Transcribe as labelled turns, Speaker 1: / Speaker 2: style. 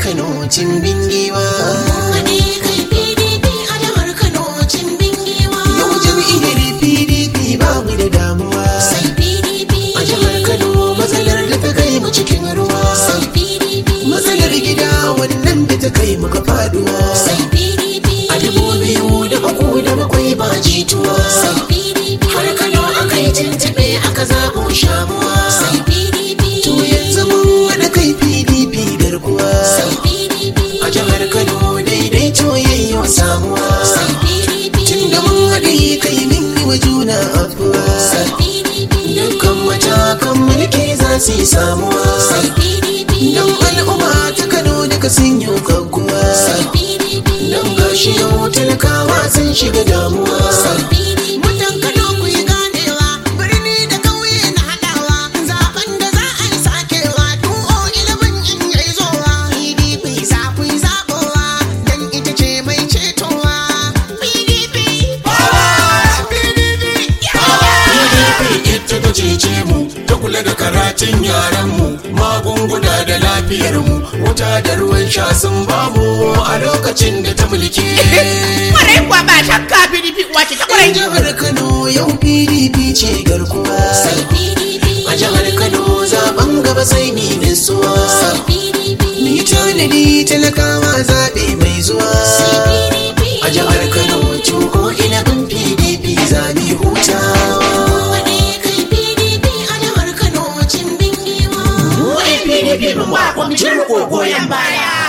Speaker 1: Kano cin bingiwa.
Speaker 2: Haɗe kai PDP a jihar Kano cin bingewa.
Speaker 1: Yau jam'iyyar PDP babu da damuwa.
Speaker 2: Sai PDP.
Speaker 1: A jihar Kano matsalar da ta kai mu cikin ruwa.
Speaker 2: Sai PDP.
Speaker 1: Matsalar gida wannan da ta kai mu ga faduwa.
Speaker 2: Sai PDP.
Speaker 1: A dubu biyu da uku da bakwai ba jituwa.
Speaker 2: Sai PDP.
Speaker 1: Har Kano aka yi tuntuɓe aka zaɓo shamuwa.
Speaker 2: Sai PDP.
Speaker 1: To yanzu mun wani kai PDP garkuwa.
Speaker 2: Sai PDP.
Speaker 1: A jihar Kano daidaito yayyo samuwa.
Speaker 2: Sai PDP.
Speaker 1: Tunda mun haɗe kai min yi wa juna afuwa.
Speaker 2: Sai PDP.
Speaker 1: Dukkan matakan mulki za su yi samuwa.
Speaker 2: Sai PDP.
Speaker 1: Don al'umma ta Kano daga sun yi kankuwa.
Speaker 2: Sai PDP.
Speaker 1: Don gashi yau talakawa sun shiga damuwa.
Speaker 2: Sai PDP.
Speaker 3: Mutan Kano ku yi ganewa, birni da ƙauye na haɗawa, zaben da za a yi sakewa, 2011 in yayi zowa, PDP za ku yi zaɓowa, don ita ce mai cetowa. PDP, PDP,
Speaker 4: PDP ita ta cece mu ta kula da karatun yaranmu magunguna da lafiyarmu wuta da ruwan sha sun bamu a lokacin da ta mulki
Speaker 5: Kwarai kuwa ba shakka PDP uwa ce ta
Speaker 1: A
Speaker 5: kwarai.
Speaker 1: jihar Kano yau PDP ce garkuwa.
Speaker 2: Sai PDP.
Speaker 1: A jihar Kano zaben gaba sai ni nisuwa.
Speaker 2: Sai PDP.
Speaker 1: Ni tanadi talakawa zaɓe mai zuwa.
Speaker 2: Sai PDP.
Speaker 1: A jihar Kano tuko ina bin PDP zami hutawa.
Speaker 2: Haɗe kai PDP a jihar Kano cin bingewa.
Speaker 5: Mu 'yan PDP mun ba kwamitin riko goyon baya.